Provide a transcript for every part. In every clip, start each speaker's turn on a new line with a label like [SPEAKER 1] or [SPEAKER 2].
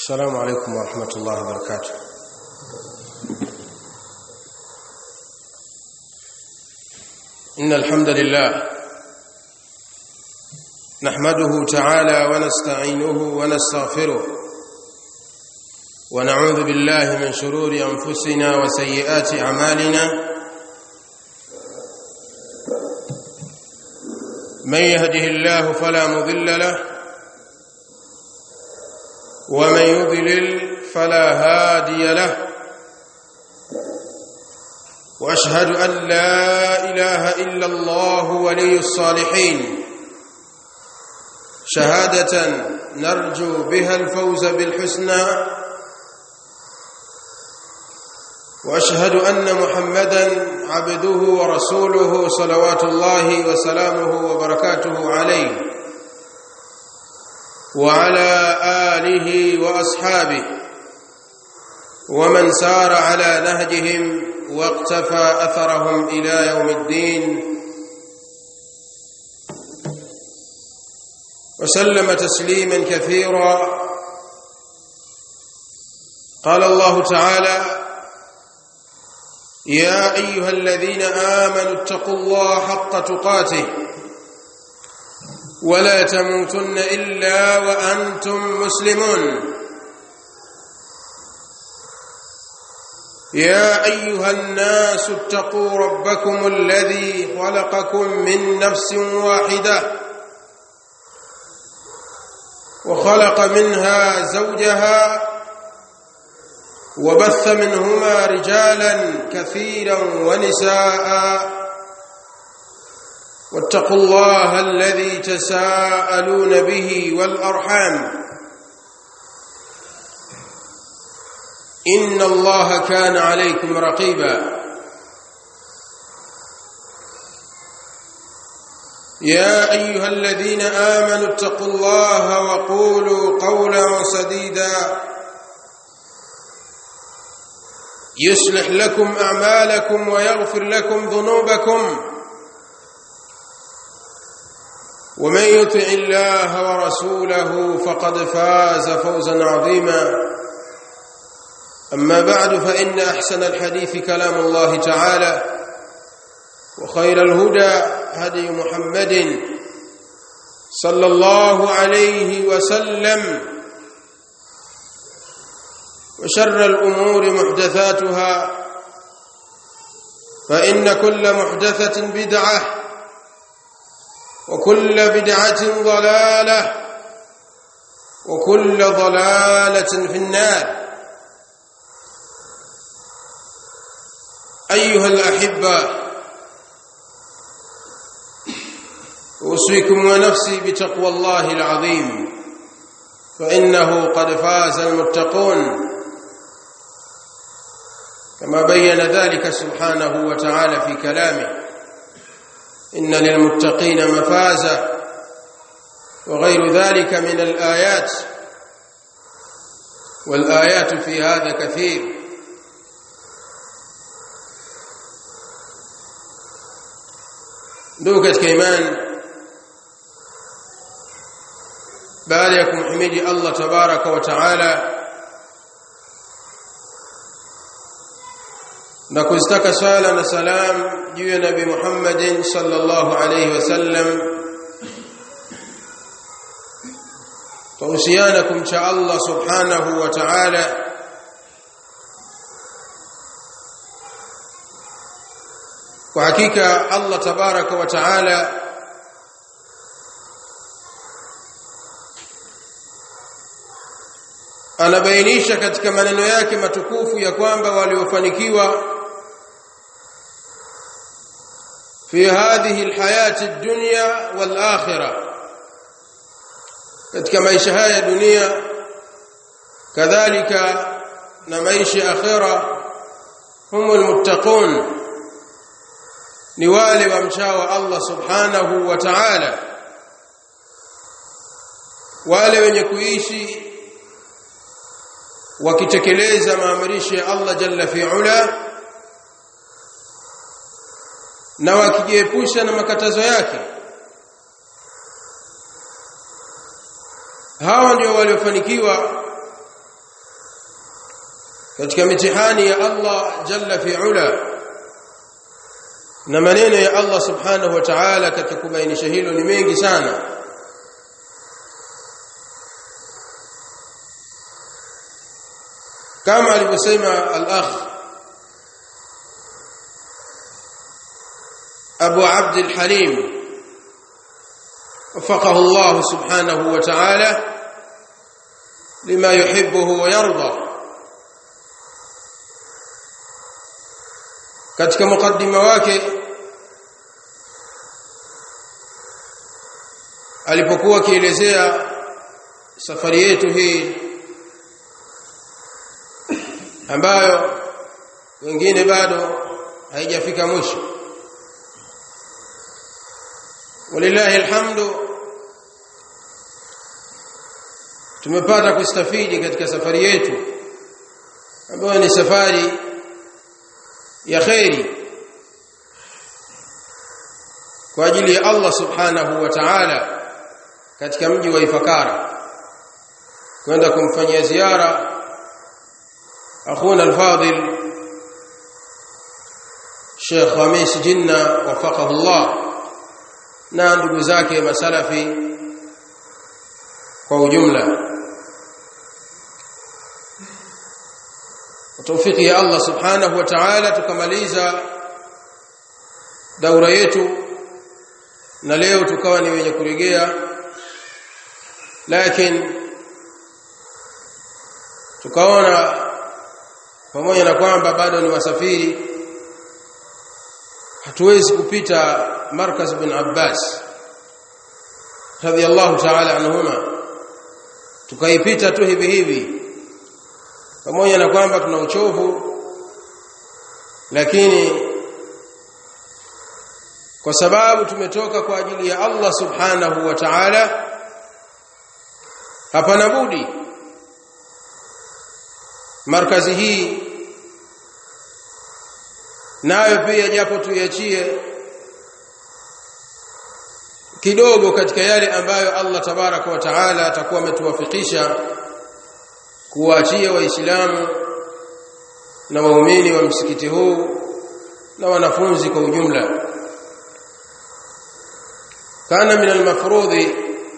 [SPEAKER 1] السلام عليكم ورحمة الله وبركاته إن الحمد لله نحمده تعالى ونستعينه ونستغفره ونعوذ بالله من شرور أنفسنا وسيئات أعمالنا من يهده الله فلا مضل له ومن يضلل فلا هادي له واشهد ان لا اله الا الله ولي الصالحين شهاده نرجو بها الفوز بالحسنى واشهد ان محمدا عبده ورسوله صلوات الله وسلامه وبركاته عليه وعلى آله وأصحابه ومن سار على نهجهم واقتفى أثرهم إلى يوم الدين وسلم تسليما كثيرا قال الله تعالى يا أيها الذين آمنوا اتقوا الله حق تقاته ولا تموتن الا وانتم مسلمون يا ايها الناس اتقوا ربكم الذي خلقكم من نفس واحده وخلق منها زوجها وبث منهما رجالا كثيرا ونساء واتقوا الله الذي تساءلون به والارحام ان الله كان عليكم رقيبا يا ايها الذين امنوا اتقوا الله وقولوا قولا سديدا يصلح لكم اعمالكم ويغفر لكم ذنوبكم ومن يطع الله ورسوله فقد فاز فوزا عظيما اما بعد فان احسن الحديث كلام الله تعالى وخير الهدى هدي محمد صلى الله عليه وسلم وشر الامور محدثاتها فان كل محدثه بدعه وكل بدعة ضلالة وكل ضلالة في النار أيها الأحبة أوصيكم ونفسي بتقوى الله العظيم فإنه قد فاز المتقون كما بين ذلك سبحانه وتعالى في كلامه إن للمتقين مفازا وغير ذلك من الآيات والآيات في هذا كثير ndugu katika imani baada ya kumhimidi Allah tabaraka wa taala na kuzitaka sala na salam juu ya nabi Muhammadin sallallahu alayhi wasallam tuhusiana kumcha Allah subhanahu wa ta'ala kwa hakika Allah tabaraka wa ta'ala anabainisha katika maneno yake matukufu ya kwamba waliofanikiwa في هذه الحياة الدنيا والآخرة katika maisha haya dunia kadhalika na maisha akhira humul muttaqun ni wale wamchao Allah subhanahu wa ta'ala wale wenye kuishi wakitekeleza maamrisho ya Allah jalla fi'ala na wakijiepusha na makatazo yake hawa ndio waliofanikiwa katika mitihani ya Allah jalla fi ula na maneno ya Allah subhanahu wa ta'ala katika kubainisha hilo ni mengi sana kama alivyosema al-akh Abu Abd al-Halim وفقه الله سبحانه وتعالى لما يحبه ويرضى katika mukaddima wake alipokuwa akielezea safari yetu hii ambayo wengine bado haijafika mwisho walillahi alhamdu tumepata kustafidi katika safari yetu ambayo ni safari ya khairi kwa ajili ya Allah subhanahu wa ta'ala katika mji wa Ifakara kwenda kumfanyia ziara akhuna al-fadil Sheikh Khamis Jinna wafaqahu Allah na ndugu zake masalafi kwa ujumla tawfiki ya Allah subhanahu wa ta'ala tukamaliza daura yetu na leo tukawa ni wenye kurejea lakini tukaona pamoja na kwamba bado ni wasafiri hatuwezi kupita markaz bin Abbas radiyallahu ta'ala anhuma tukaipita tu hivi hivi pamoja na kwamba tuna uchovu lakini kwa sababu tumetoka kwa ajili ya Allah subhanahu wa ta'ala hapana budi markazi hii nayo pia japo tuiachie kidogo katika yale ambayo Allah tabaraka wa taala atakuwa ametuwafikisha kuwaachia waislamu na waumini wa msikiti huu na wanafunzi kwa ujumla kana min almafrudhi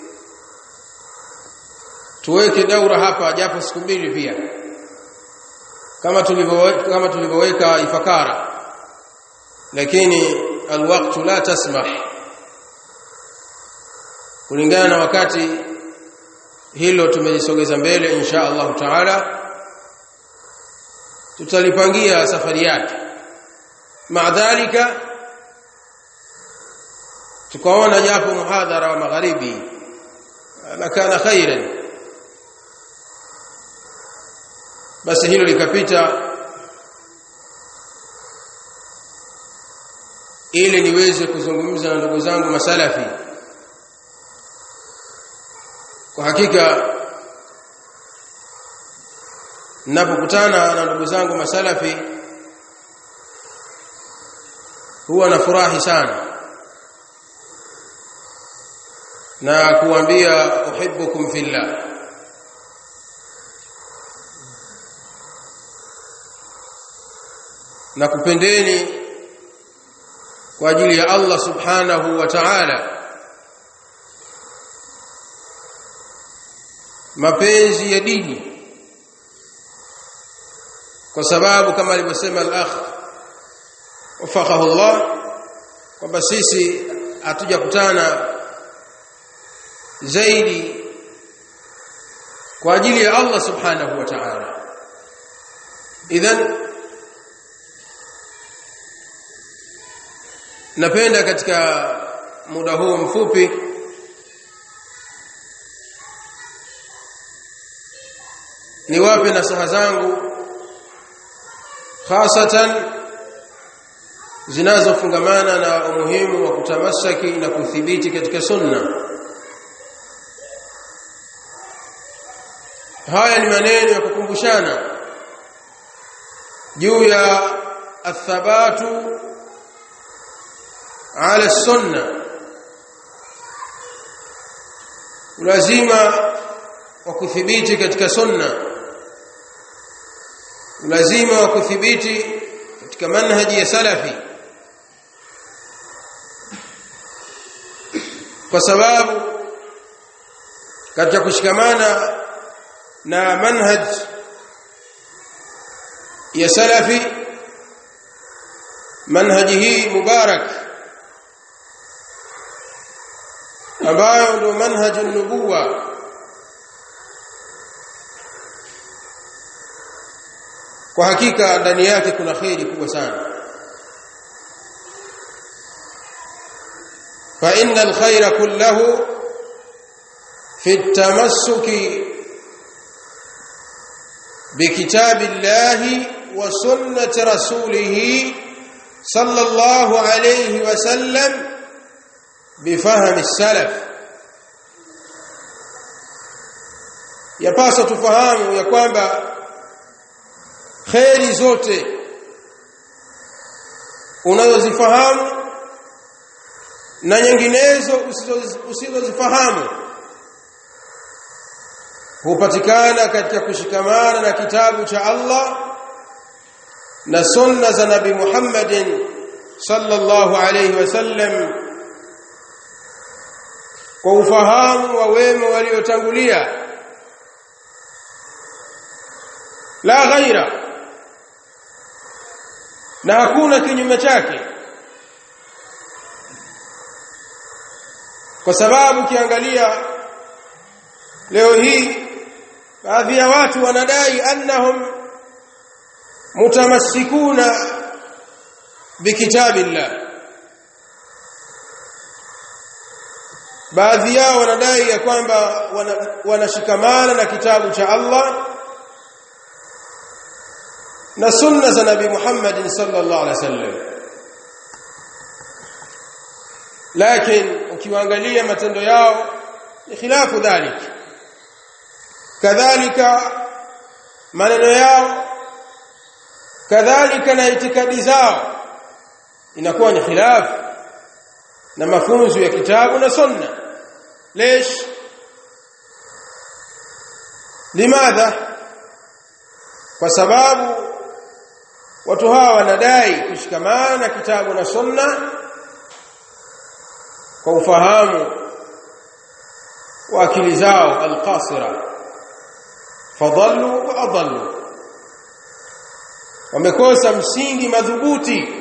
[SPEAKER 1] tuweke daura hapa japo siku mbili pia kama tulivyoweka kama tulivyoweka ifakara lakini alwaqtu la tasmah kulingana na wakati hilo tumelisogeza mbele insha Allah taala tutalipangia safari yake maadhalika tukaona japo muhadhara wa magharibi na kana khairan basi hilo likapita ili niweze kuzungumza na ndugu zangu masalafi kwa hakika ninapokutana na ndugu zangu masalafi huwa nafurahi sana na kuambia uhibbukum fillah na kupendeni kwa ajili ya Allah subhanahu wa ta'ala mapenzi ya dini kwa sababu kama alivyosema al-akh wafaqahu Allah kwamba sisi hatujakutana zaidi kwa ajili ya Allah subhanahu wa ta'ala idhan napenda katika muda huu mfupi niwape nasaha zangu hasatan zinazofungamana na umuhimu wa kutamasaki na kuthibiti katika sunna haya ni maneno ya kukumbushana juu ya athabatu ala sunna lazima wa kuthibiti katika sunna lazima wa kuthibiti katika manhaji ya salafi kwa sababu katika kushikamana na manhaj ya salafi manhaji hii mubarak ambayo ndio manhaj nubuwa kwa hakika ndani yake kuna kheri kubwa sana fa innal khayra kullahu fi at-tamassuki بكتاب الله وسنة رسوله صلى الله عليه وسلم بفهم السلف yapaswa tufahamu ya kwamba kheri zote unazozifahamu na nyinginezo usizozifahamu hupatikana katika kushikamana na kitabu cha Allah na sunna za Nabi Muhammadin sallallahu alayhi wasallam kwa ufahamu wa wema waliotangulia la ghaira na hakuna kinyume chake kwa sababu ukiangalia leo hii baadhi ya watu wanadai annahum mutamassikuna bikitabillah baadhi yao wanadai ya kwamba wanashikamana na kitabu cha Allah na sunna za nabi Muhammad sallallahu alaihi wasallam lakini ukiwaangalia matendo yao ni khilafu dhalik kadhalika maneno yao kadhalika na itikadi zao inakuwa ni khilafu na mafunzo ya kitabu na sunna ليش limadha kwa sababu watu hawa wanadai kushikamana na kitabu na sunna kwa ufahamu wa akili zao alqasira fadallu wa adallu wamekosa msingi madhubuti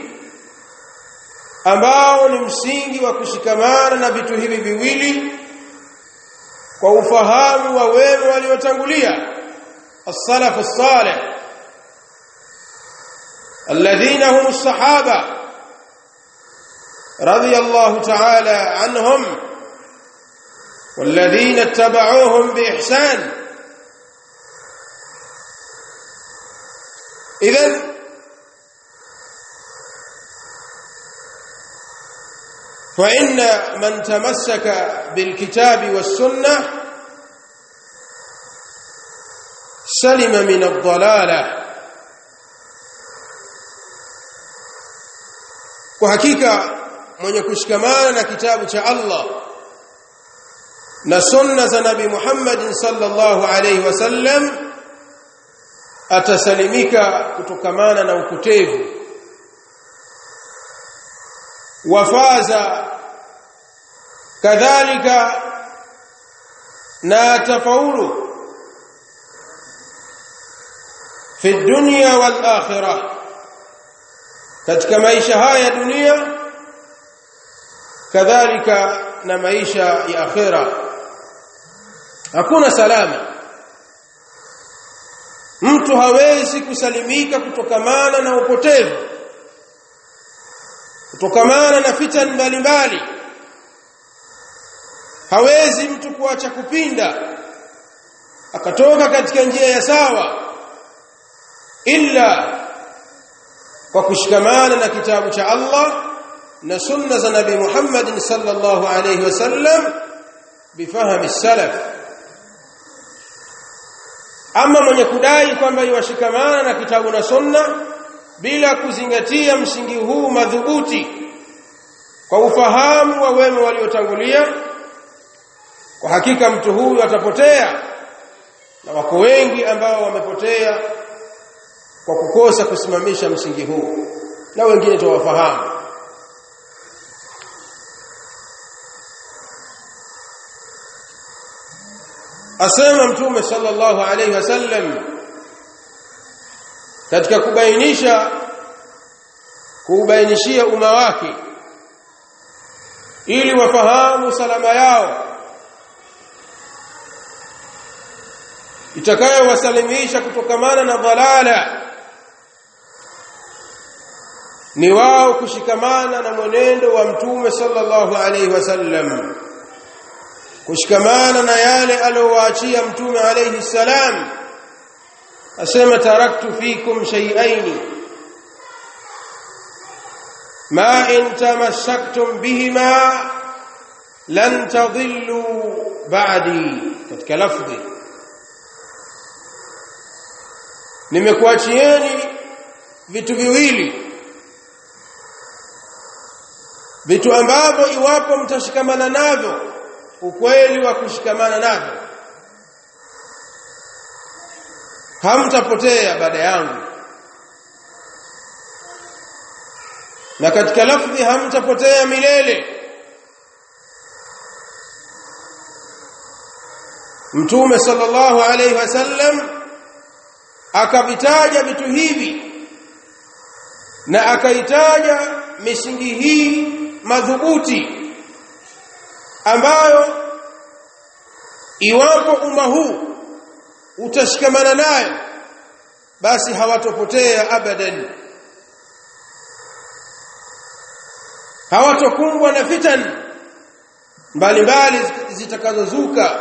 [SPEAKER 1] ambao ni msingi wa kushikamana na vitu hivi viwili kwa ufahamu wa wema waliotangulia as-salaf as-salih alladhina hum as-sahaba radiyallahu ta'ala anhum والذين اتبعوهم بإحسان إذن فإن من تمسك بالكتاب والسنة سلم من الضلالة وحقيقة mwenye kushikamana na kitabu cha Allah na sunna za Nabii Muhammad sallallahu alaihi wasallam atasalimika kutokamana na upotevu wafaza kadhalika na tafaulu fi dunya wal akhirah katika maisha haya ya dunia kadhalika na maisha ya akhira hakuna salama mtu hawezi kusalimika kutokamana na upotevu kutokamana na fitan mbalimbali hawezi mtu kuacha kupinda akatoka katika njia ya sawa illa kwa kushikamana na kitabu cha Allah na sunna za Nabii Muhammad sallallahu alayhi wasallam bifahami salaf ama mwenye kudai kwamba iwashikamana na kitabu na sunna bila kuzingatia msingi huu madhubuti kwa ufahamu wa wema waliotangulia kwa hakika mtu huyu atapotea na wako wengi ambao wamepotea kwa kukosa kusimamisha msingi huu na wengine tuwafahamu asema mtume sallallahu alayhi wasallam katika kubainisha kuubainishia umma wake ili wafahamu salama yao itakayowasalimisha kutokamana na dhalala ni wao kushikamana na mwenendo wa mtume sallallahu alaihi wasallam kushikamana na yale aliyowaachia mtume alaihi salam asema taraktu fikum shay'aini ma in tamassaktum bihima lan tadhillu ba'di katika lafdhi nimekuachieni vitu viwili vitu ambavyo iwapo mtashikamana navyo ukweli wa kushikamana navyo hamtapotea baada yangu na katika lafdhi hamtapotea milele mtume sallallahu alaihi wasallam akavitaja vitu hivi na akaitaja misingi hii madhubuti ambayo iwapo umma huu utashikamana nayo basi hawatopotea abadan hawatokumbwa na fitan mbalimbali zitakazozuka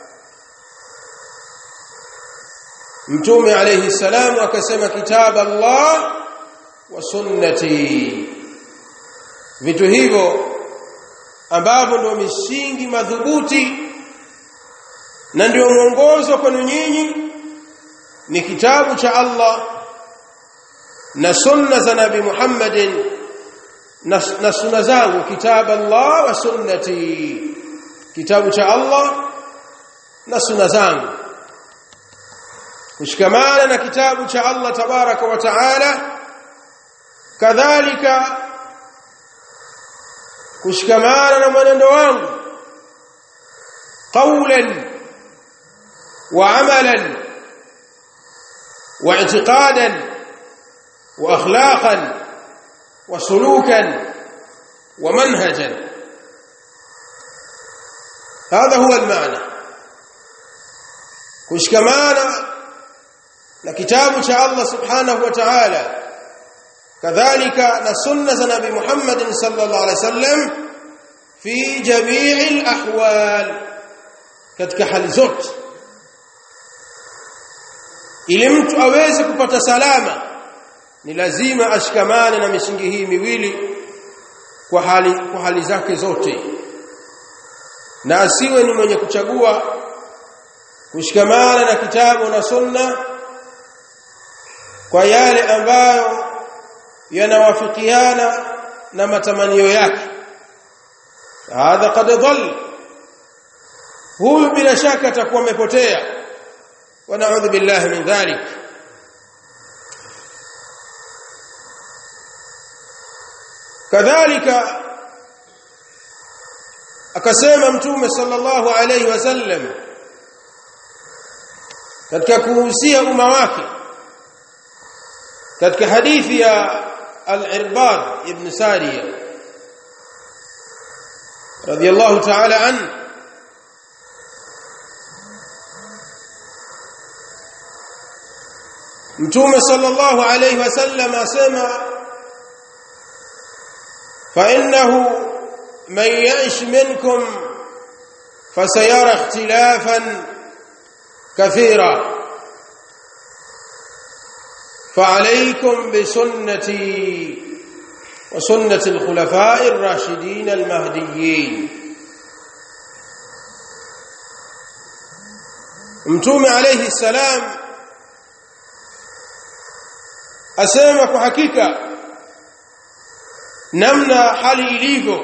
[SPEAKER 1] mtume alayhi salamu akasema kitabu Allah wa sunnati vitu hivyo ambavyo ndio misingi madhubuti na ndio mwongozo kwenu nyinyi ni kitabu cha Allah na sunna za nabi Muhammadin na, na sunna zangu kitabu Allah wa sunnati kitabu cha Allah na sunna zangu kushikamana na kitabu cha Allah tabaraka wa taala kadhalika kushikamana na mwenendo wangu qawlan wa amalan wa i'tiqadan wa akhlaqan wa sulukan wa manhajan هذا هو المعنى kushikamana na kitabu cha Allah subhanahu wa ta'ala kadhalika na sunna za nabi Muhammad sallallahu alaihi wasallam fi jami'i al-ahwal katika hali zote ili mtu aweze kupata salama ni lazima ashikamane na misingi hii miwili kwa hali kwa hali zake zote na asiwe ni mwenye kuchagua kushikamana na kitabu na sunna kwa yale ambayo yanawafikiana na matamanio yake hadha qad dhall huyu bila shaka atakuwa amepotea wa na'udhu billahi min dhalik kadhalika akasema mtume sallallahu alayhi wasallam katika kuhusia umma wake katika hadithi ya al-Irbad ibn Sariya radiyallahu ta'ala an Mtume sallallahu alayhi wasallam asema fa innahu man ya'ish minkum fasayara ikhtilafan kathira فعليكم بسنتي وسنة الخلفاء الراشدين المهديين متوم عليه السلام asema kwa hakika namna hali ilivyo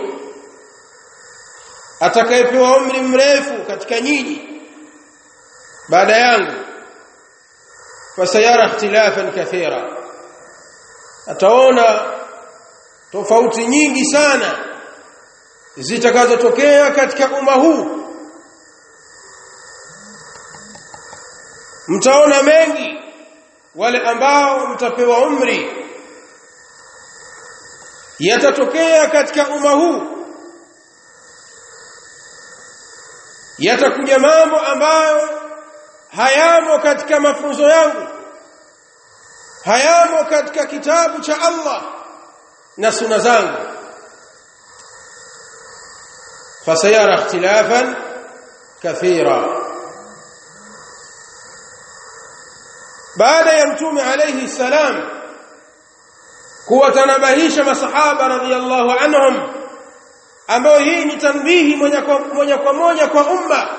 [SPEAKER 1] atakayepewa umri mrefu katika nyinyi baada yangu fasayara ikhtilafan kathira ataona tofauti nyingi sana zitakazotokea katika umma huu mtaona mengi wale ambao mtapewa umri yatatokea katika umma huu yatakuja mambo ambayo hayamo katika mafunzo yangu hayamo katika kitabu cha Allah na suna zangu fasayara ikhtilafan kathira baada ya mtume alayhi salam kuwatanabahisha masahaba radhiyallahu anhum ambao hii ni tanbihi moja kwa moja kwa moja kwa umma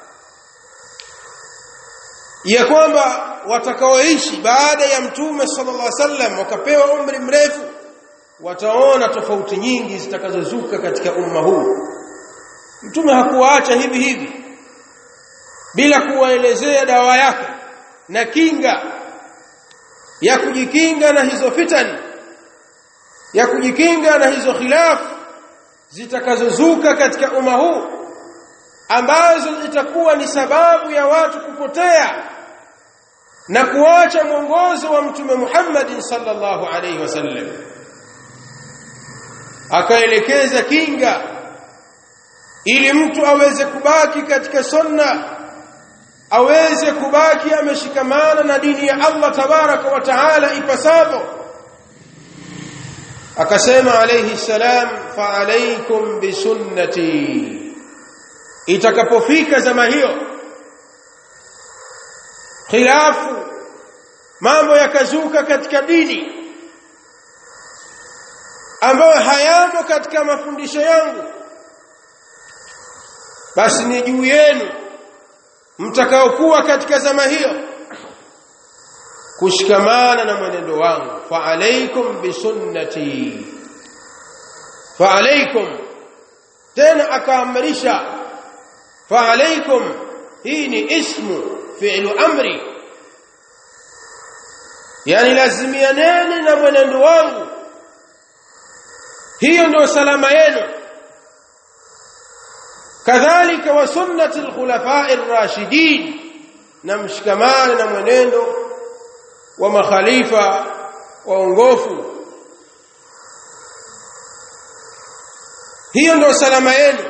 [SPEAKER 1] ya kwamba watakaoishi baada ya mtume sallallahu alaihi wasallam wakapewa umri mrefu wataona tofauti nyingi zitakazozuka katika umma huu mtume hakuwaacha hivi hivi bila kuwaelezea dawa yake na kinga ya kujikinga na hizo fitan ya kujikinga na hizo khilafu zitakazozuka katika umma huu ambazo zitakuwa ni sababu ya watu kupotea na kuacha mwongozo wa mtume Muhammad sallallahu alaihi wasallam akaelekeza kinga ili mtu aweze kubaki katika sunna aweze kubaki ameshikamana na dini ya Allah tabaraka wa taala ipasavyo akasema alayhi salam fa alaykum bi sunnati itakapofika zama hiyo khilafu mambo yakazuka katika dini ambayo hayamo katika mafundisho yangu basi ni juu yenu mtakaokuwa katika zama hiyo kushikamana na mwenendo wangu fa alaikum bisunnati fa alaikum tena akaamrisha fa alaikum hii ni ismu fi'lu amri yani lazimianeni na mwenendo wangu hiyo ndio salama yenu kadhalika wa sunnati alkhulafa'i ar-rashidin na mshikamane na mwenendo wa makhalifa waongofu hiyo ndio salama yenu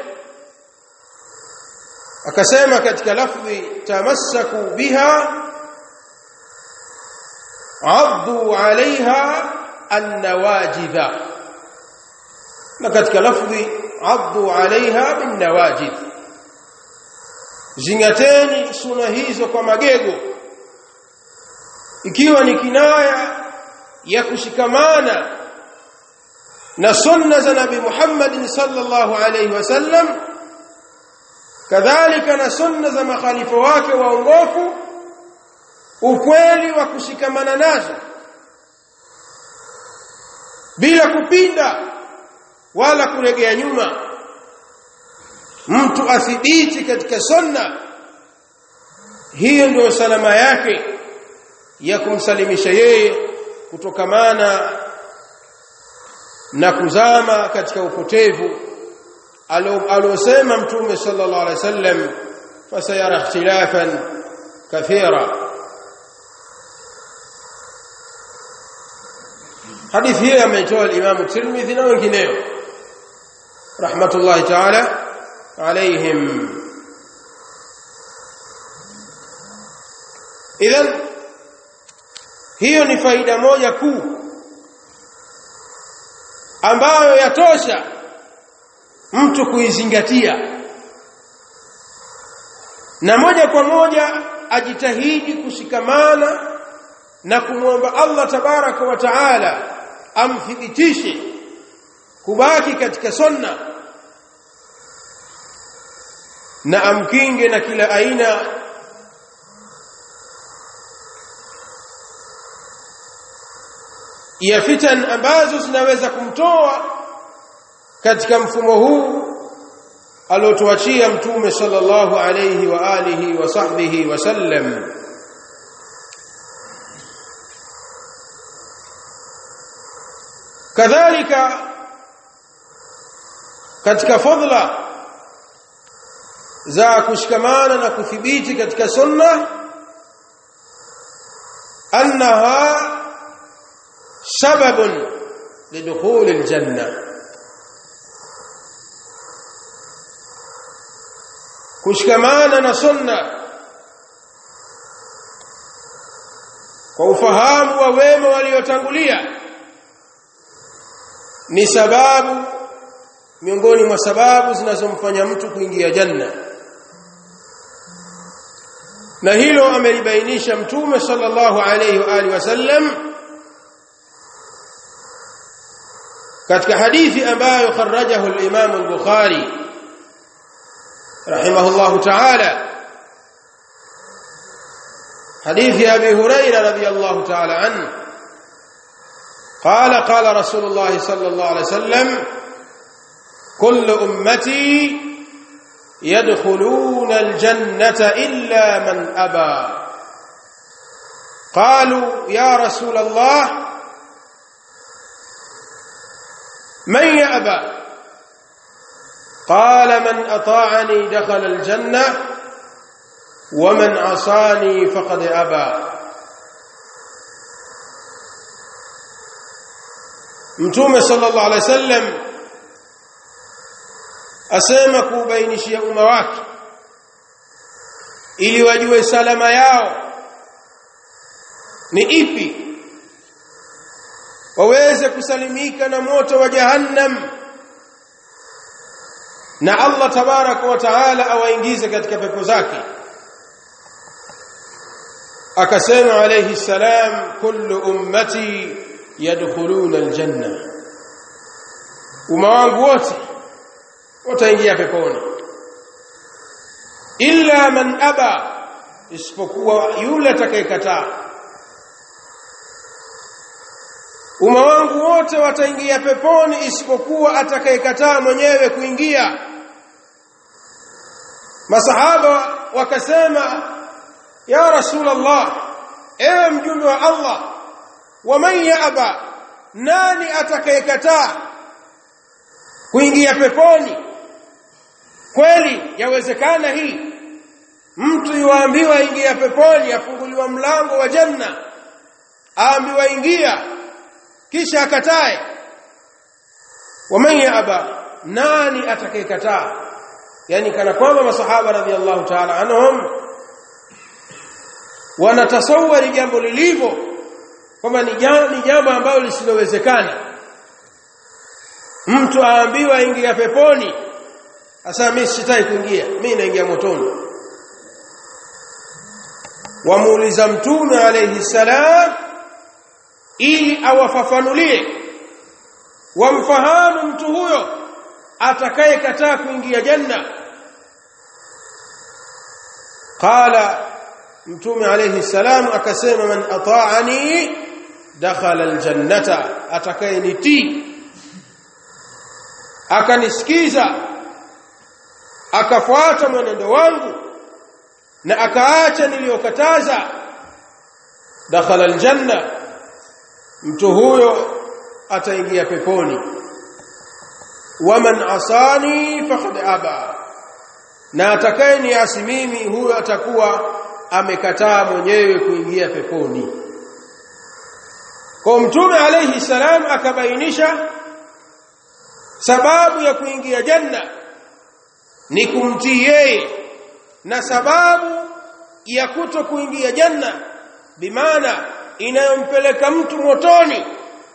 [SPEAKER 1] akasema katika lafdhi tamassaku biha addu alaiha annawajidha na katika lafdhi addu alaiha binnawajid zingateni suna hizo kwa magego ikiwa ni kinaya ya kushikamana na sunna za nabi Muhammad sallallahu alayhi wasallam kadhalika na sunna za makhalifa wake waongofu ukweli wa kushikamana nazo bila kupinda wala kuregea nyuma mtu athibiti katika sunna hiyo ndio salama yake ya kumsalimisha yeye kutokamana na kuzama katika upotevu aliosema mtume sallallahu alaihi wasallam fasayara ikhtilafan kathira hadithi hii ameitoa al-Imam Tirmidhi na wengineo rahmatullahi ta'ala alaihim idhan hiyo ni faida moja kuu ambayo yatosha mtu kuizingatia na moja kwa moja ajitahidi kushikamana na kumwomba Allah tabaraka wa taala amthibitishe kubaki katika sunna na amkinge na kila aina ya fitan ambazo zinaweza kumtoa katika mfumo huu aliotuachia mtume sallallahu alayhi wa alihi wa sahbihi wasallam kadhalika katika fadla za kushikamana na kuthibiti katika sunna annaha sababun lidukhul aljanna kushikamana na sunna kwa ufahamu wa wema waliotangulia ni sababu miongoni mwa sababu zinazomfanya mtu kuingia janna na hilo amelibainisha mtume sallallahu alayhi wa alihi wasallam katika hadithi ambayo kharajahu al-Imam al-Bukhari rahimahullahu ta'ala حديث أبي هريرة رضي الله تعالى عنه قال قال رسول الله صلى الله عليه وسلم كل أمتي يدخلون الجنة إلا من أبى قالوا يا رسول الله من يأبى قال من أطاعني دخل الجنة ومن عصاني فقد أبى Mtume sallallahu alaihi wasallam asema kubainishia umma wake ili wajue salama yao ni ipi waweze kusalimika na moto wa jahannam na Allah tabaraka wa taala awaingize katika pepo zake akasema alayhi salam kullu ummati yadkhuluna aljanna umma wangu wote wataingia peponi illa man aba isipokuwa yule atakayekataa umma wangu wote wataingia peponi isipokuwa atakayekataa mwenyewe kuingia masahaba wakasema ya rasulullah ewe mjumbe wa Allah waman yaaba nani atakayekataa kuingia peponi kweli yawezekana hii mtu yuambiwa ingia peponi afunguliwa mlango wa janna aambiwa ingia kisha akatae waman yaaba nani atakayekataa yani kana kwamba masahaba radhiallahu ta'ala anhum wanatasawari jambo lilivyo kwamba ni jambo ambalo lisilowezekana mtu aambiwa ingia peponi asa mimi sitaki kuingia mimi naingia motoni wamuuliza mtume alayhi salam ili awafafanulie wamfahamu mtu huyo atakayekataa kuingia janna qala mtume alayhi salam akasema man ata'ani dakhala aljannata atakayenitii akanisikiza akafuata mwenendo wangu na akaacha niliyokataza dakhala aljanna mtu huyo ataingia peponi waman asani faqad aba na atakayeniasi mimi huyo atakuwa amekataa mwenyewe kuingia peponi kwa mtume alayhi salam akabainisha sababu ya kuingia janna ni kumtii yeye na sababu ya kuto kuingia janna bimaana inayompeleka mtu motoni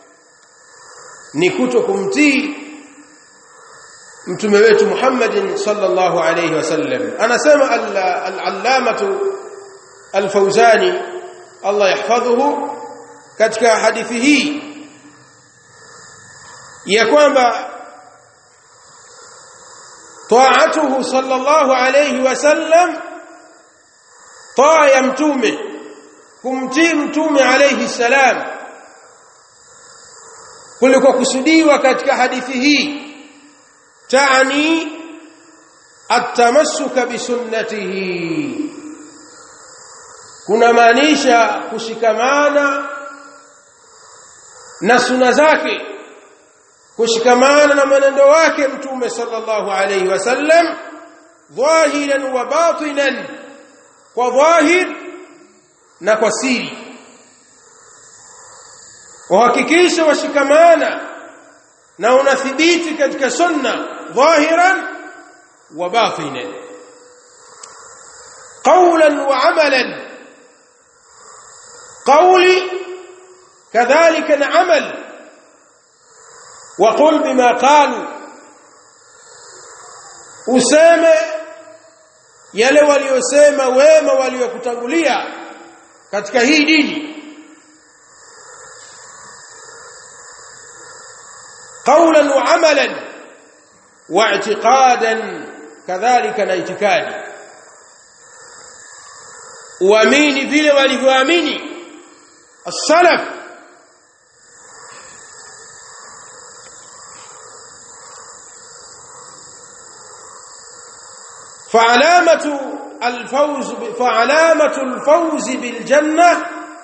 [SPEAKER 1] ni kuto kumtii mtume wetu Muhammadin sallallahu alayhi wasallam anasema al-allamatu al-fawzani Allah yahfadhuhu katika hadithi hii ya kwamba طاعته صلى الله عليه وسلم طاع متومه kumtii mtume alayhi salam kuliko kusudiwa katika hadithi hii taani atamassuka bisunnatihi kuna maanisha kushikamana na suna zake kushikamana na mwenendo wake mtume sallallahu alayhi wasallam dhahiran wa batinan kwa dhahir na kwa siri wahakikisha washikamana na unathibiti katika sunna dhahiran wa batinan qawlan wa amalan qawli kadhalika na amal وقل بما قالوا useme yale waliosema wema waliokutangulia katika hii dini qawlan wa amalan wa i'tiqadan kadhalika na itikadi uamini vile walivyoamini as-salaf فعلامة الفوز فعلامة الفوز بالجنة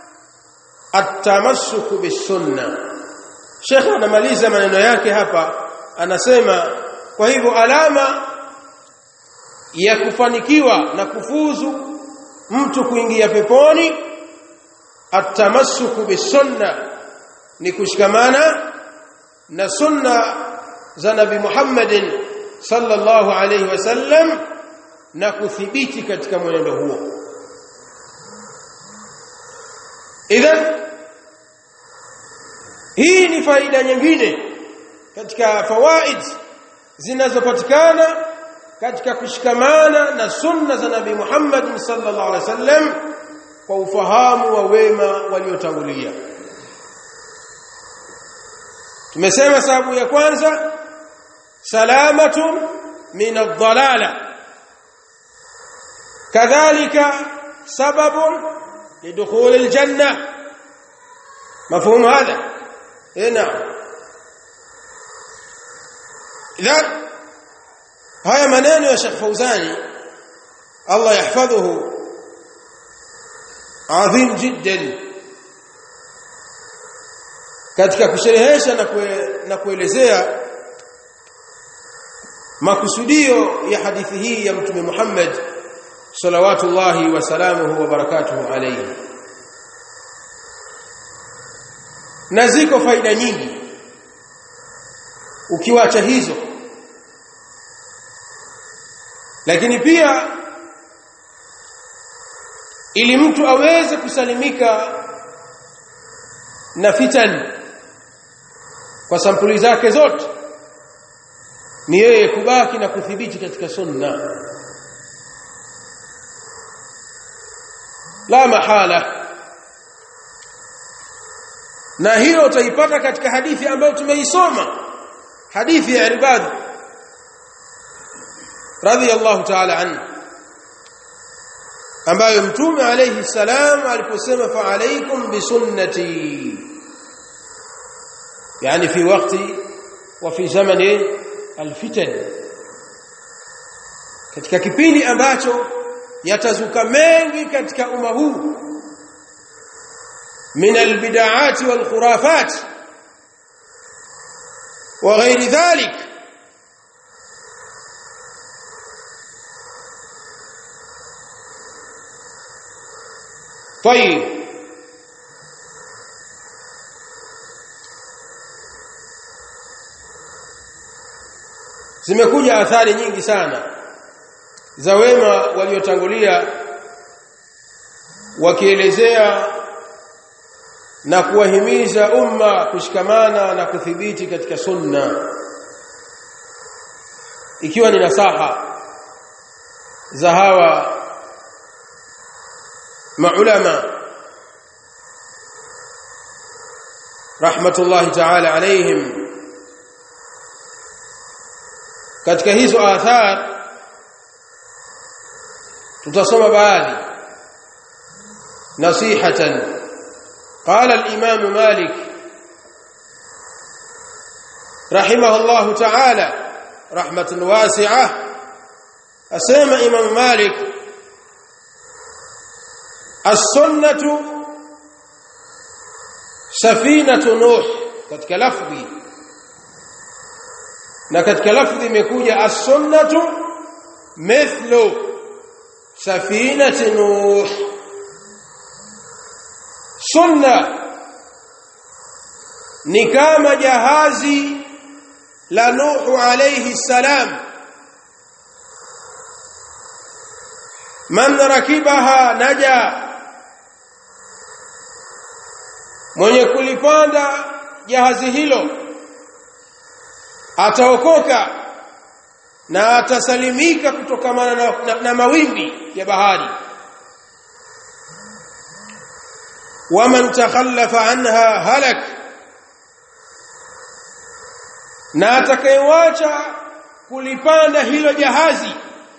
[SPEAKER 1] التمسك بالسنة شيخ anamaliza maneno yake hapa anasema kwa hivyo alama ya kufanikiwa na kufuzu mtu kuingia peponi atamassuku bisunna ni kushikamana na sunna za nabi Muhammadin sallallahu alayhi wasallam na kuthibiti katika mwenendo huo idhan hii ni faida nyingine katika fawaid zinazopatikana katika kushikamana na sunna za nabii Muhammad sallallahu alaihi wasallam kwa ufahamu wa wema waliotangulia tumesema sababu ya kwanza salamatu min ad-dalalah كذلك سبب لدخول الجنة مفهوم هذا إيه نعم إذا هاي منين يا شيخ فوزاني الله يحفظه عظيم جدا katika kusherehesha na kue, na kuelezea makusudio ya hadithi hii ya mtume Muhammad salawatullahi wa salamuhu wa barakatuhu alayhi na ziko faida nyingi ukiwacha hizo lakini pia ili mtu aweze kusalimika na fitan kwa sampuli zake zote ni yeye kubaki na kuthibiti katika sunna la mahala na hiyo utaipata katika hadithi ambayo tumeisoma hadithi ya Irbad radhiyallahu ta'ala anhu ambayo mtume alayhi salam aliposema fa alaykum bi sunnati yani fi wakati wa fi zamani alfitan katika kipindi ambacho yatazuka mengi katika umma huu min albid'at wal khurafat wa ghairi dhalik طيب zimekuja athari nyingi sana za wema waliotangulia wakielezea na kuwahimiza umma kushikamana na kuthibiti katika sunna ikiwa ni nasaha za hawa maulama rahmatullahi ta'ala alayhim katika hizo athar tutasoma baadhi nasihatan قال الإمام مالك رحمه الله تعالى رحمة واسعة أسمى إمام مالك السنة سفينة نوح katika lafzi na katika lafdhi imekuja as-sunnatu mithlu safinati nuh sunna ni kama jahazi la nuhu alayhi salam man rakibaha naja mwenye kulipanda jahazi hilo ataokoka na atasalimika kutokamana na, na, na mawimbi ya bahari waman takhallafa anha halak na atakayewacha kulipanda hilo jahazi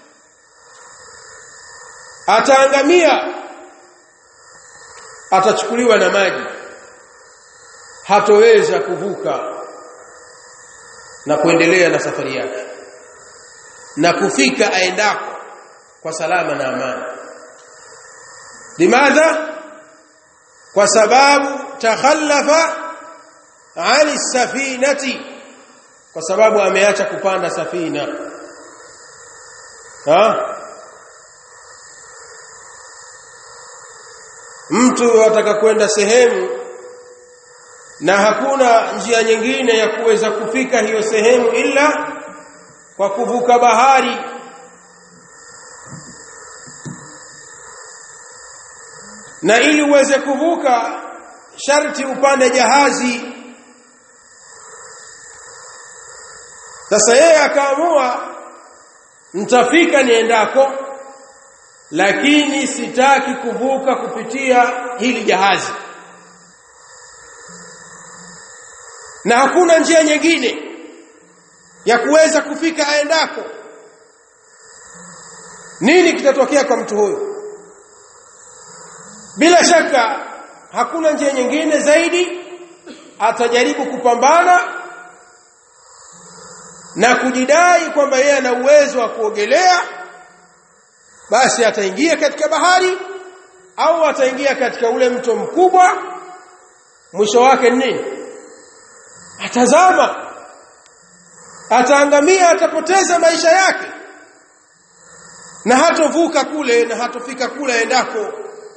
[SPEAKER 1] ataangamia atachukuliwa na maji hatoweza kuvuka na kuendelea na safari yake na kufika aendako kwa salama na amani limadha kwa sababu takhallafa ani safinati kwa sababu ameacha kupanda safina ha mtu ataka kwenda sehemu na hakuna njia nyingine ya kuweza kufika hiyo sehemu ila kwa kuvuka bahari na ili uweze kuvuka sharti upande jahazi sasa yeye akaamua nitafika niendako lakini sitaki kuvuka kupitia hili jahazi na hakuna njia nyingine ya kuweza kufika aendako nini kitatokea kwa mtu huyu bila shaka hakuna njia nyingine zaidi atajaribu kupambana na kujidai kwamba yeye ana uwezo wa kuogelea basi ataingia katika bahari au ataingia katika ule mto mkubwa mwisho wake ni nini atazama ataangamia atapoteza maisha yake na hatovuka kule na hatofika kule endako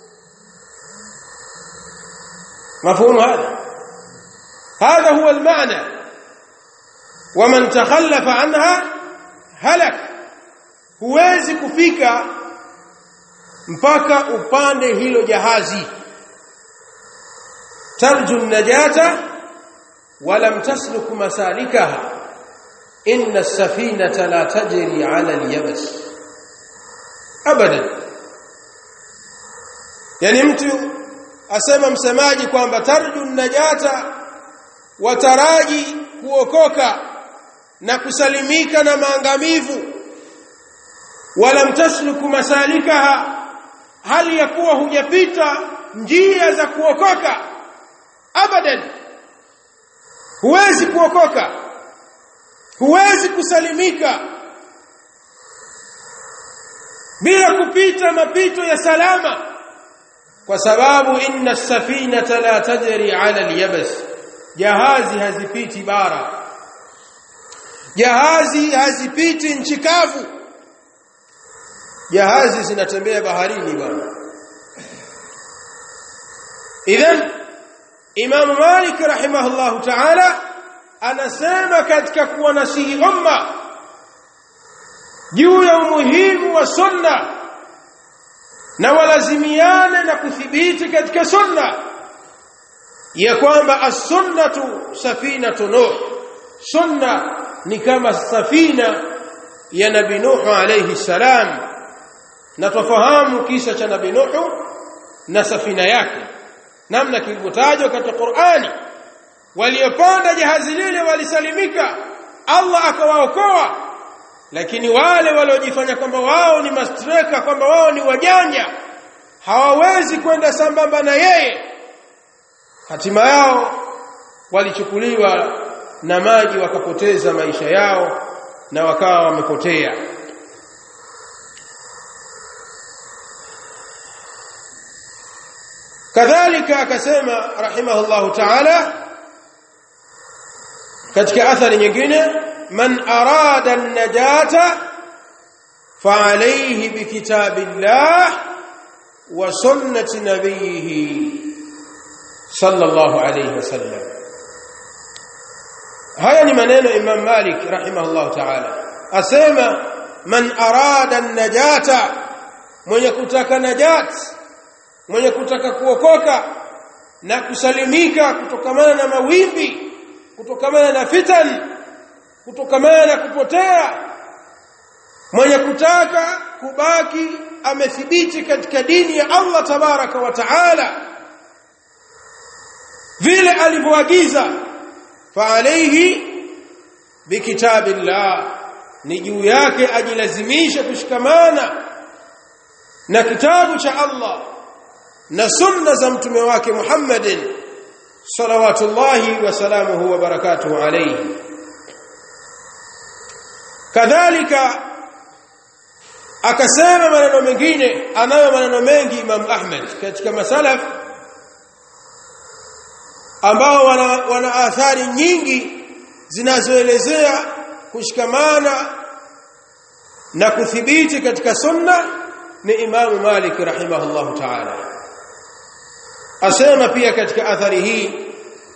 [SPEAKER 1] مفهوم هذا هذا هو المعنى ومن تخلف عنها هلك huwezi kufika mpaka upande hilo jahazi tarju najata walam tasluk masalikaha inna as-safinata la tajri 'ala al-yabs abadan yani mtu asema msemaji kwamba tarju najata wataraji kuokoka na kusalimika na maangamivu wala mtasluku masalikaha hali ya kuwa hujapita njia za kuokoka abadan huwezi kuokoka huwezi kusalimika bila kupita mapito ya salama kwa sababu inna safinata la tajri ala al-yabs jahazi hazipiti bara jahazi hazipiti nchi kavu jahazi zinatembea baharini bwana idhan Imam Malik rahimahullahu ta'ala anasema katika kuwanasihi umma juu ya umuhimu wa sunna na walazimiane na kuthibiti katika sunna ya kwamba as-sunnatu safinatu nuh sunna ni kama safina ya nabii nuh alayhi salam na tufahamu kisa cha nabii nuh na safina yake namna kilivyotajwa katika Qur'ani waliopanda jahazi lile walisalimika Allah akawaokoa lakini wale waliojifanya kwamba wao ni mastreka kwamba wao ni wajanja hawawezi kwenda sambamba na yeye hatima yao walichukuliwa na maji wakapoteza maisha yao na wakawa wamepotea kadhalika akasema rahimahullahu ta'ala katika athari nyingine man arada an-najata فعليه بكتاب الله وسنة نبيه صلى الله عليه وسلم haya ni maneno Imam Malik rahimahullah ta'ala asema man arada an-najata mwenye kutaka najat mwenye kutaka kuokoka na kusalimika kutokamana na mawimbi kutokamana na fitan kutokamana na kupotea mwenye kutaka kubaki amethibiti katika dini ya Allah tabaraka wa taala vile alivyoagiza fa alayhi bikitabillah ni juu yake ajilazimisha kushikamana na kitabu cha Allah na sunna za mtume wake Muhammadin salawatullahi wa salamuhu wa barakatuhu alayhi kadhalika akasema maneno mengine anayo maneno mengi Imam Ahmad katika masalaf ambao wana, wana athari nyingi zinazoelezea kushikamana na kuthibiti katika sunna ni Imam Malik rahimahullah ta'ala asema pia katika athari hii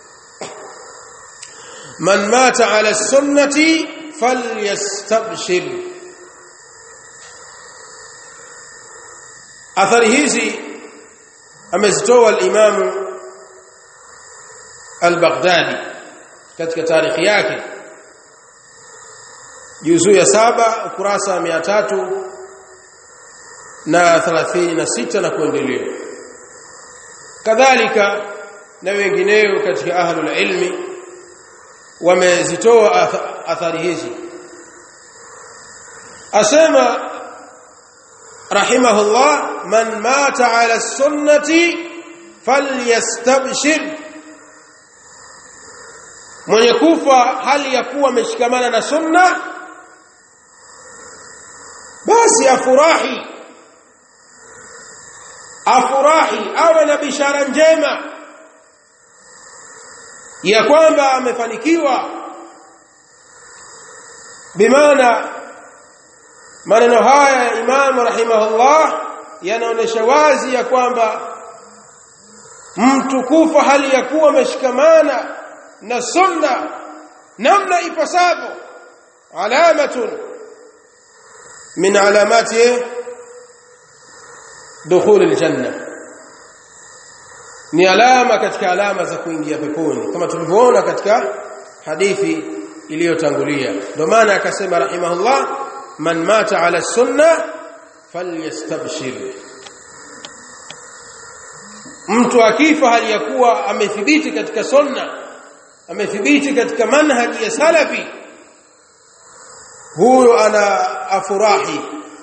[SPEAKER 1] man mata ala sunnati falyastabshir athari hizi amezitoa al-Imam al-Baghdadi katika tarikhi yake juzuu ya saba ukurasa mia tatu na thelathini na sita na kuendelea kadhalika na wengineo katika ahlul ilmi wamezitoa athari hizi asema rahimahullah man mata ala sunnati falyastabshir mwenye kufa hali ya kuwa ameshikamana na sunna basi afurahi afurahi awe na bishara njema ya kwamba amefanikiwa bimaana maneno haya ya Imam rahimahullah yanaonesha wazi ya kwamba mtu kufa hali ya kuwa ameshikamana na sunna namna ipasavyo alamatun min alamati dukhul aljanna ni alama katika alama za kuingia peponi kama tulivyoona katika hadithi iliyotangulia ndio maana akasema rahimahullah man mata ala sunna falyastabshir mtu akifa hali ya kuwa amethibiti katika sunna amethibiti katika manhaji ya salafi huyo ana afurahi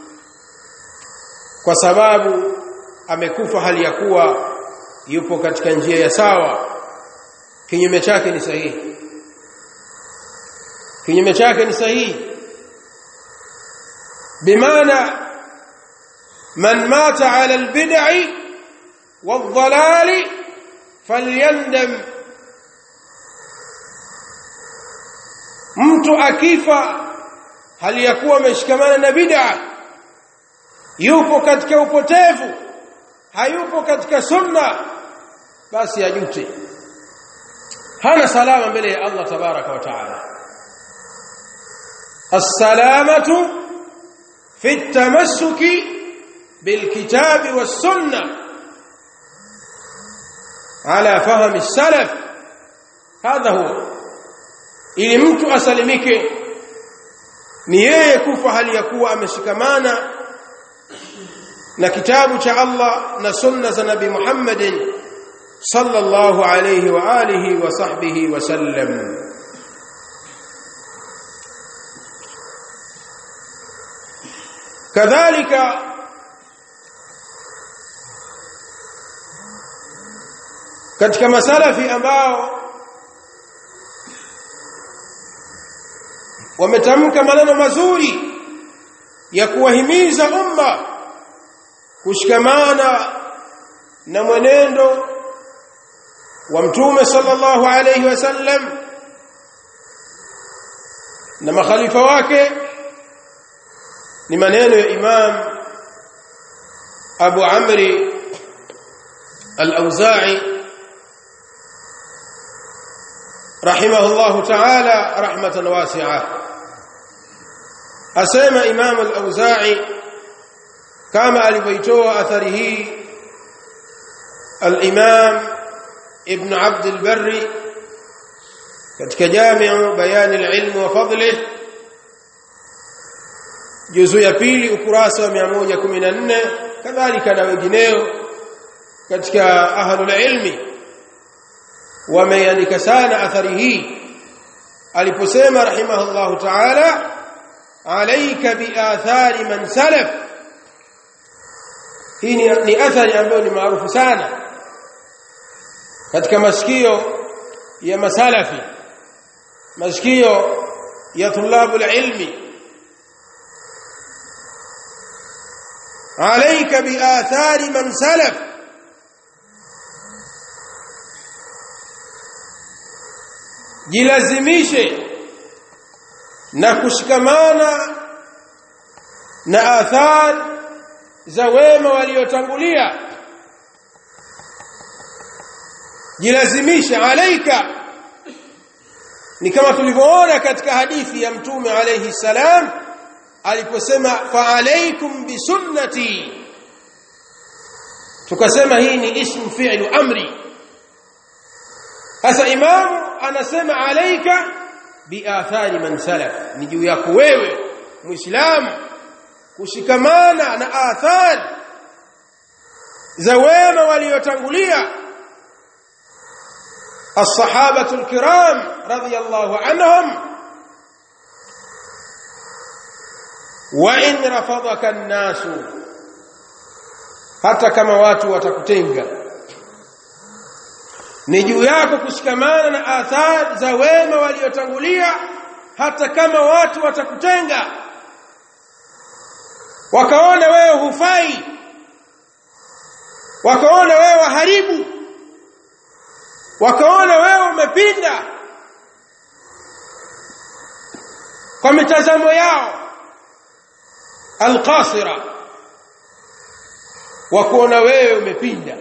[SPEAKER 1] kwa sababu amekufa hali ya kuwa yupo katika njia ya sawa kinyume chake ni sahihi kinyume chake ni sahihi bimaana man mata ala albid'i wadhalali falyandam mtu akifa hali ya kuwa ameshikamana na bid'a yupo katika upotevu hayupo katika sunna basi ajute hana salama mbele ya Allah tabaraka wa taala السلامه في التمسك بالكتاب والسنه على فهم السلف هذا هو ili mtu asalimike ni yeye kufa hali ya kuwa ameshikamana na kitabu cha Allah na sunna za Nabii Muhammadin sallallahu alayhi wa alihi wa sahbihi wa sallam kadhalika katika masalafi ambao wametamka maneno mazuri ya kuwahimiza umma kushikamana na mwenendo wa mtume sallallahu alayhi wasallam na makhalifa wake ni maneno ya Imam Abu Amri Al-Auza'i rahimahullahu ta'ala rahmatan wasi'a asema Imam Al-Auza'i kama alivyoitoa athari hii al-Imam Ibn Abd al-Barri katika Jami'u Bayan al-Ilm wa Fadlih juzu ya pili ukurasa wa 114 kadhalika na wengineo katika ahlul ilmi wameandika sana athari hii aliposema rahimahullahu ta'ala alayka bi athari man salaf hii ni, ni athari ambayo ni maarufu sana katika masikio ya masalafi masikio ya tulabu ilmi عليك بآثار من سلف jilazimishe na kushikamana na athar za wema waliotangulia jilazimishe alaika ni kama tulivyoona katika hadithi ya mtume alayhi salam aliposema fa alaykum bi sunnati tukasema hii ni ismu fi'lu amri sasa imamu anasema alaika bi athari man salaf ni juu yako wewe muislamu kushikamana na athari za wema waliotangulia الصحابه الكرام رضي الله عنهم وان رفضك الناس hata kama watu watakutenga ni juu yako kushikamana na athari za wema waliotangulia hata kama watu watakutenga wakaona wewe hufai wakaona wewe waharibu wakaona wewe umepinda kwa mitazamo yao alqasira wakuona wewe umepinda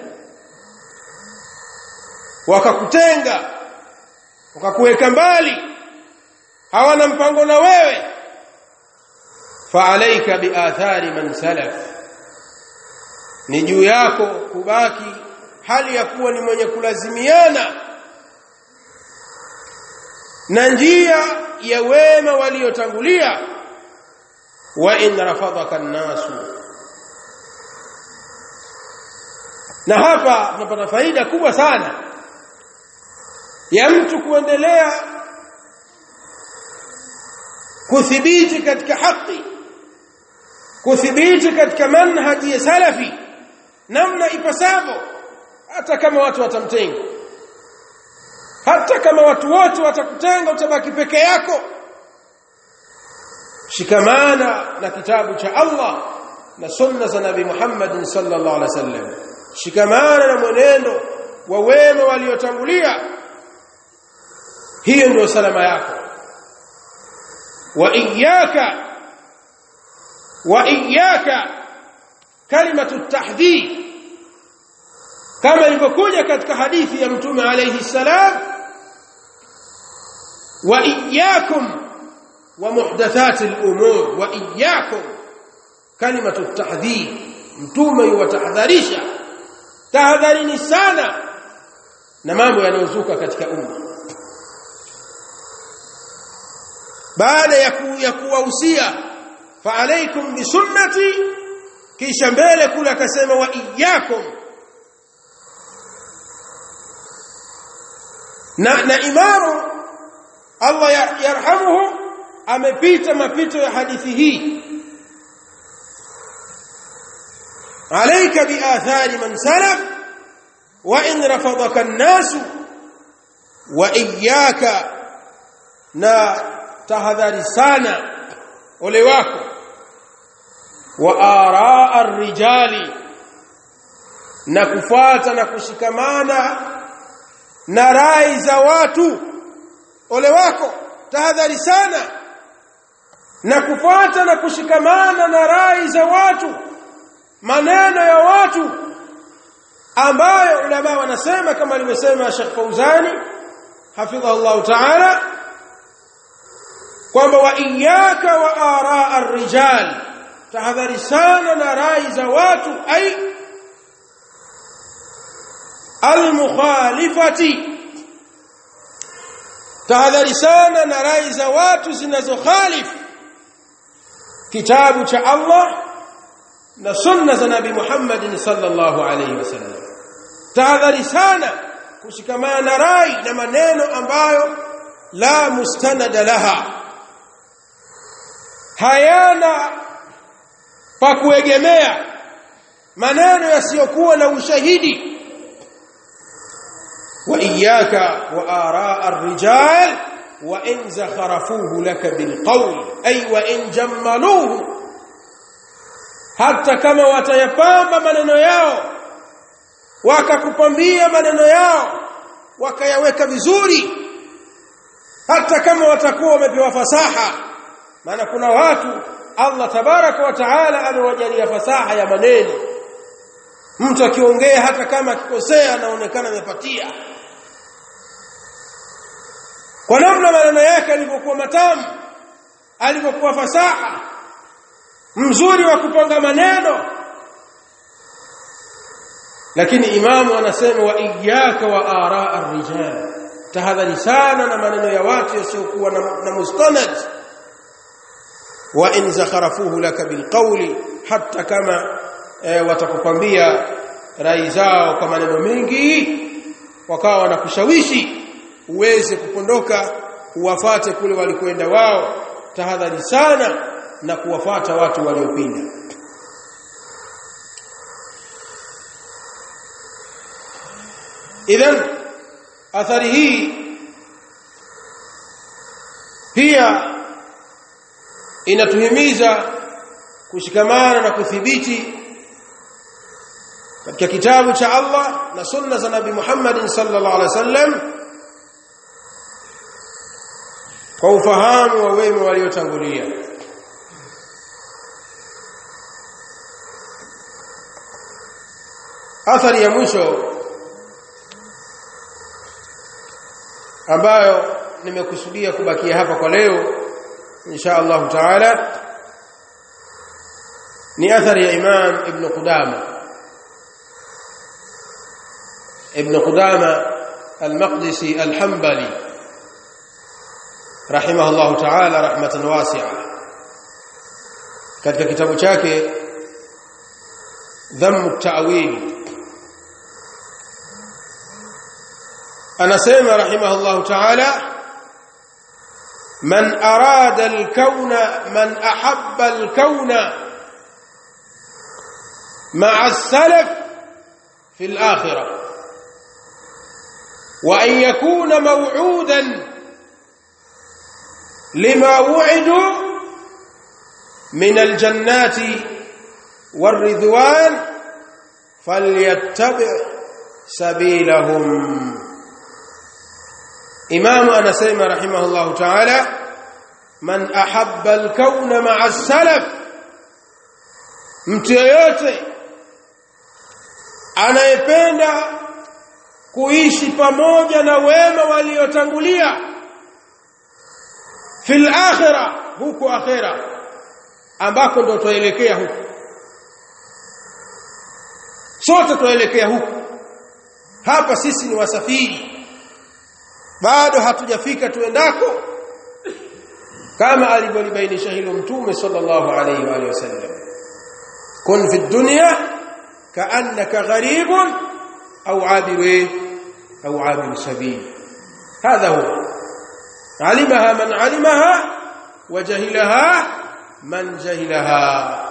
[SPEAKER 1] wakakutenga wakakuweka mbali hawana mpango na wewe faalaika biathari man salaf ni juu yako kubaki hali ya kuwa ni mwenye kulazimiana na njia ya wema waliotangulia wa in rafadhaka an-nasu na hapa tunapata faida kubwa sana ya mtu kuendelea kuthibiti katika haki kuthibiti katika manhaji ya salafi namna ipasavyo hata kama watu watamtenga hata kama watu wote watakutenga utabaki peke yako shikamana na kitabu cha Allah na sunna za Nabii Muhammad sallallahu alaihi wasallam shikamana na mwenendo wa wema waliotangulia hiyo ndio salama yako wa iyyaka wa iyyaka kalimatu tahdhir kama ilivyokuja katika hadithi ya mtume alayhi salam wa iyyakum wa muhdathati al-umur wa iyyakum kalimatu tahdhir mtume yuwatahadharisha tahadharini sana na mambo yanayozuka katika umma baada ya ku, ya kuwahusia fa alaykum bi sunnati kisha mbele kule akasema wa iyyakum na na imamu Allah yarhamuhu amepita mapito ya hadithi hii alayka bi athari man salaf wa in rafadaka an-nas wa iyyaka na tahadhari sana ole wako wa araa ar-rijali na kufuata na kushikamana na rai za watu ole wako tahadhari sana na kufuata na kushikamana na rai za watu maneno ya watu ambayo ulama wanasema kama alivyosema Sheikh Fauzani hafidhahu Allah ta'ala kwamba wa iyyaka wa araa ar-rijal tahadhari sana na rai za watu ai al-mukhalifati tahadhari sana na rai za watu zinazokhalifu kitabu cha Allah na sunna za Nabii Muhammad sallallahu alaihi wasallam tahadhari sana kushikamana na rai na maneno ambayo la mustanada laha hayana pa kuegemea maneno yasiyokuwa na ushahidi wa iyyaka wa araa ar-rijal wa in zakharafuhu laka bilqawl ay wa in jammaluhu hata kama watayapamba maneno yao wakakupambia maneno yao wakayaweka vizuri hata kama watakuwa wamepewa fasaha maana kuna watu Allah tabaraka wa taala amewajalia fasaha ya maneno mtu akiongea hata kama akikosea anaonekana amepatia kwa namna maneno yake alivyokuwa matamu alivyokuwa fasaha mzuri wa kupanga maneno lakini imamu anasema wa iyyaka wa araa ar-rijal tahadhari sana na maneno ya watu yasiokuwa na, na mustanad wa in zakharafuhu laka bilqawli hatta kama e, watakukwambia rai zao kwa maneno mengi wakawa wanakushawishi uweze kupondoka uwafate kule walikwenda wao tahadhari sana na kuwafata watu waliopinda idhan athari hii pia inatuhimiza kushikamana na kuthibiti katika kitabu cha Allah na sunna za Nabii Muhammad sallallahu alaihi wasallam kwa ufahamu wa wema waliotangulia athari ya mwisho ambayo nimekusudia kubakia hapa kwa leo insha Allah taala ni athari ya Imam Ibn Qudama Ibn Qudama al-Maqdisi al-Hanbali rahimahullah taala rahmatan wasi'a katika kitabu chake Dhamm at-Ta'wil anasema rahimahullah taala من أراد الكون من أحب الكون مع السلف في الآخرة وأن يكون موعودا لما وعدوا من الجنات والرضوان فليتبع سبيلهم إمام أنسيم رحمه الله تعالى من أحب الكون مع السلف mtu yeyote anayependa kuishi pamoja na wema waliotangulia fil akhirah huko akhira ambako ndo tuelekea huko sote tuelekea huko hapa sisi ni wasafiri bado hatujafika tuendako kama alivyolibainisha hilo mtume sallallahu alayhi wa alihi wasallam kun fi dunya kaannaka gharibun au abiru au abiru sabil hadha huwa alimaha man alimaha wa jahilaha man jahilaha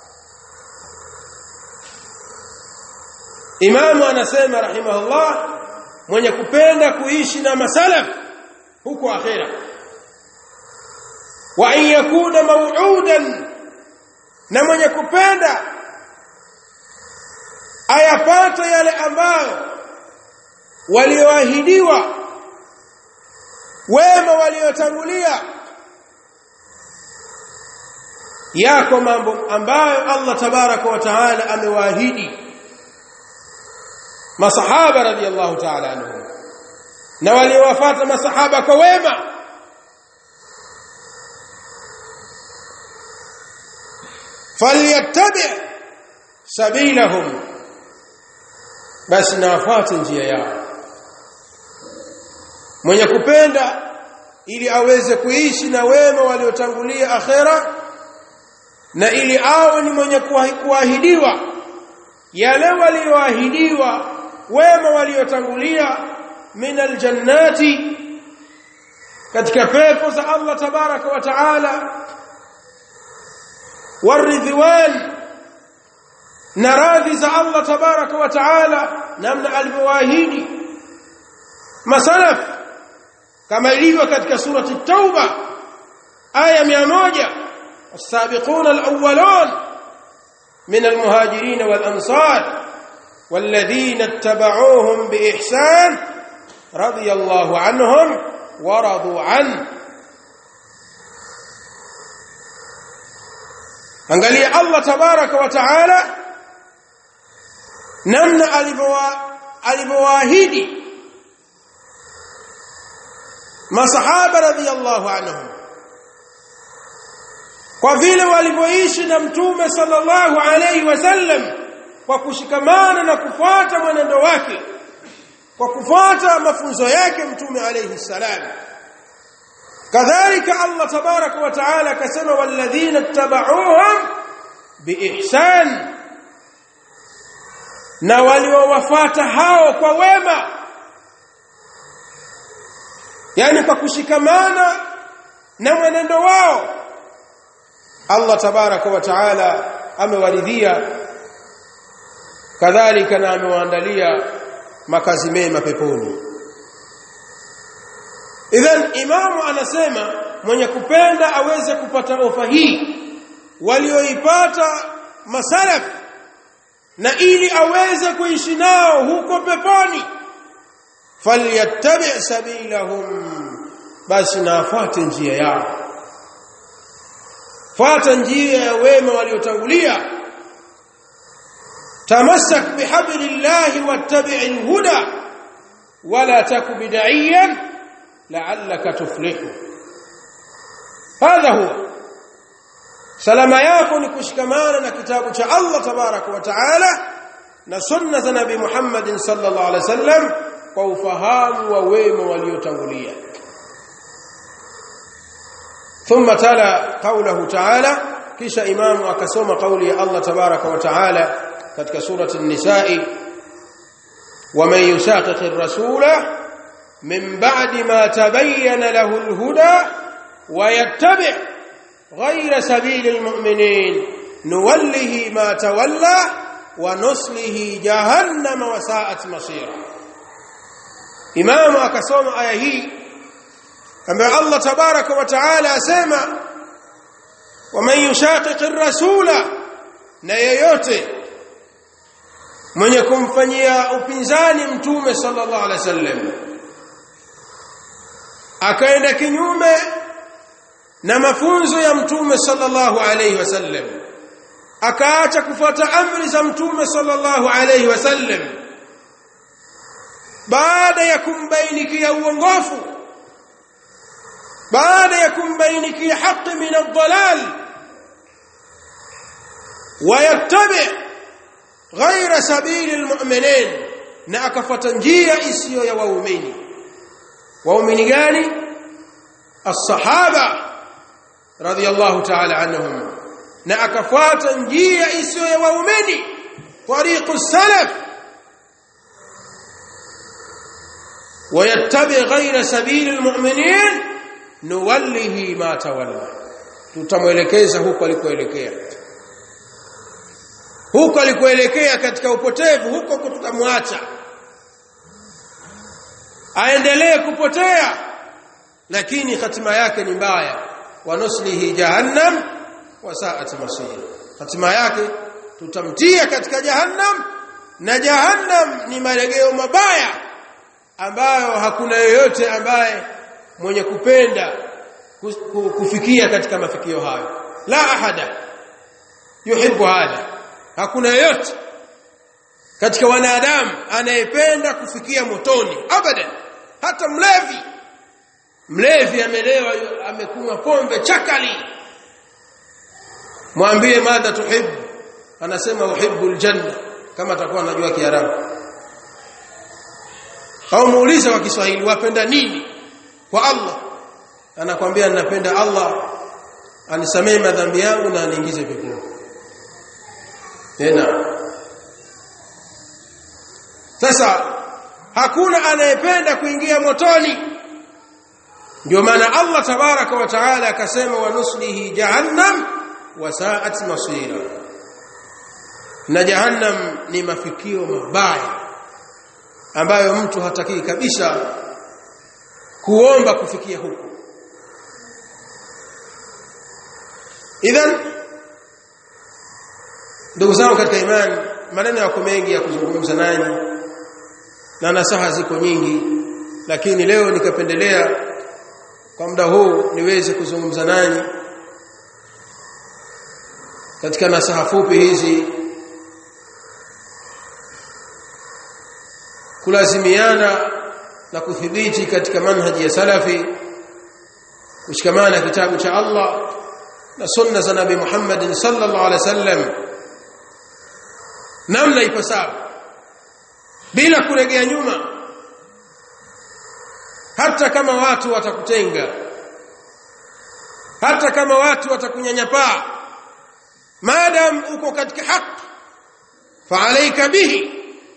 [SPEAKER 1] imamu anasema rahimahullah mwenye kupenda kuishi na masalaf huko akhera wa an yakuna maw'udan na mwenye kupenda ayapata yale ambayo walioahidiwa wema waliotangulia yako mambo ambayo Allah tabaraka wa taala amewaahidi masahaba radhiallahu taala anhum na waliowafuata masahaba kwa wema falyattabi sabilahum basi na wafuate njia yao mwenye kupenda ili aweze kuishi na wema waliotangulia akhera na ili awe ni mwenye kuahidiwa yale walioahidiwa wema waliotangulia min aljannati katika pepo za Allah tabaraka wa taala waridhwan na radhi za Allah tabaraka wa taala namna alivyowaahidi masalaf kama ilivyo katika surati tauba aya 100 السابقون الأولون من المهاجرين والأنصار والذين اتبعوهم بإحسان رضي الله عنهم ورضوا عنه angalia Allah tabaraka wa taala namna alivyowaahidi masahaba radhiyallahu anhum kwa vile walivyoishi na mtume sallallahu alayhi wasallam kwa kushikamana na kufuata mwenendo wake kwa kufuata mafunzo yake mtume alayhi salam kadhalika Allah tabaraka wa taala akasema walladhina ittaba'uhum biihsan na waliowafuata hao kwa wema yani kwa kushikamana na mwenendo wao Allah tabaraka wa taala amewaridhia kadhalika na amewaandalia makazi mema peponi idhan imamu anasema mwenye kupenda aweze kupata ofa hii walioipata masalaf na ili aweze kuishi nao huko peponi falyattabi sabilahum basi na afuate njia yao fuata njia ya wema waliotangulia tamassak bihablillahi wattabi'il huda wala taku bid'iyan la'allaka tuflihu hadha huwa salama yako ni kushikamana na kitabu cha Allah tabaraka wa taala na sunna za nabii Muhammad sallallahu alaihi wasallam kwa ufahamu wa wema waliotangulia ثم تلا قوله تعالى kisha imamu akasoma kauli ya Allah tabaraka wa taala katika surati an-nisaa ومن يشاقق الرسول من بعد ما تبين له الهدى ويتبع غير سبيل المؤمنين نوله ما تولى ونصله جهنم وساءت مصيرا امام akasoma aya hii ambaye Allah tabaraka wa taala asema waman yushaqiq ar-rasula na yeyote mwenye kumfanyia upinzani mtume sallallahu alaihi wasallam akaenda kinyume na mafunzo ya mtume sallallahu alaihi wasallam akaacha kufuata amri za mtume sallallahu alaihi wasallam baada ya kumbainikia uongofu baada ya kumbainikia haki min ad-dalal wayattabi ghaira sabili almu'minin na akafuata njia isiyo ya waumini waumini gani as-sahaba radiyallahu ta'ala anhum na akafuata njia isiyo ya waumini tariqu salaf ويتبع غير سبيل المؤمنين nuwallihi ma tawalla tutamwelekeza huko alikoelekea huko alikoelekea katika upotevu huko tutamwacha aendelee kupotea lakini hatima yake ni mbaya wanuslihi jahannam wasaat masir hatima yake tutamtia katika jahannam na jahannam ni malegeo mabaya ambayo hakuna yoyote ambaye mwenye kupenda kufikia katika mafikio hayo la ahada yuhibbu hadha hakuna yeyote katika wanadamu anayependa kufikia motoni abadan hata mlevi mlevi amelewa amekunywa pombe chakali mwambie madha tuhibbu anasema uhibbu aljanna kama atakuwa anajua kiarabu au muulize kwa Kiswahili wapenda nini kwa Allah anakwambia ninapenda Allah anisamee madhambi yangu na aniingize peponi tena sasa hakuna anayependa kuingia motoni ndio maana Allah tabaraka wa taala akasema wa nuslihi jahannam wa sa'at masira na jahannam ni mafikio mabaya ambayo mtu hataki kabisa kuomba kufikia huko idhan ndugu zangu katika imani maneno yako mengi ya kuzungumza nanyi na nasaha ziko nyingi lakini leo nikapendelea kwa muda huu niweze kuzungumza nanyi katika nasaha fupi hizi kulazimiana na kuthibiti katika manhaji ya salafi kushikamana kitabu cha Allah na sunna za Nabii Muhammad sallallahu alaihi wasallam namna ipasavyo bila kuregea nyuma hata kama watu watakutenga hata kama watu watakunyanyapaa maadam uko katika haki fa alayka bihi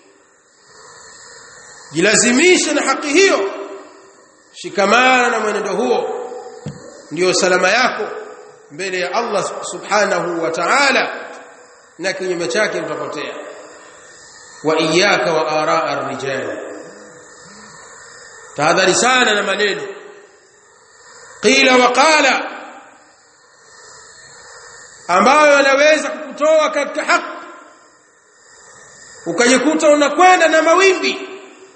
[SPEAKER 1] jilazimishe na haki hiyo shikamana na mwenendo huo ndio salama yako mbele ya Allah subhanahu wa ta'ala na kinyume chake utapotea wa iyyaka wa araa ar-rijal tahadhari sana na maneno qila wa qala ambayo yanaweza kukutoa katika haki ukajikuta unakwenda na mawimbi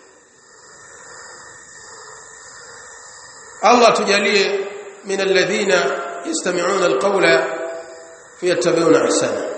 [SPEAKER 1] Allah tujalie min alladhina yastami'una alqawla fayattabi'una ahsana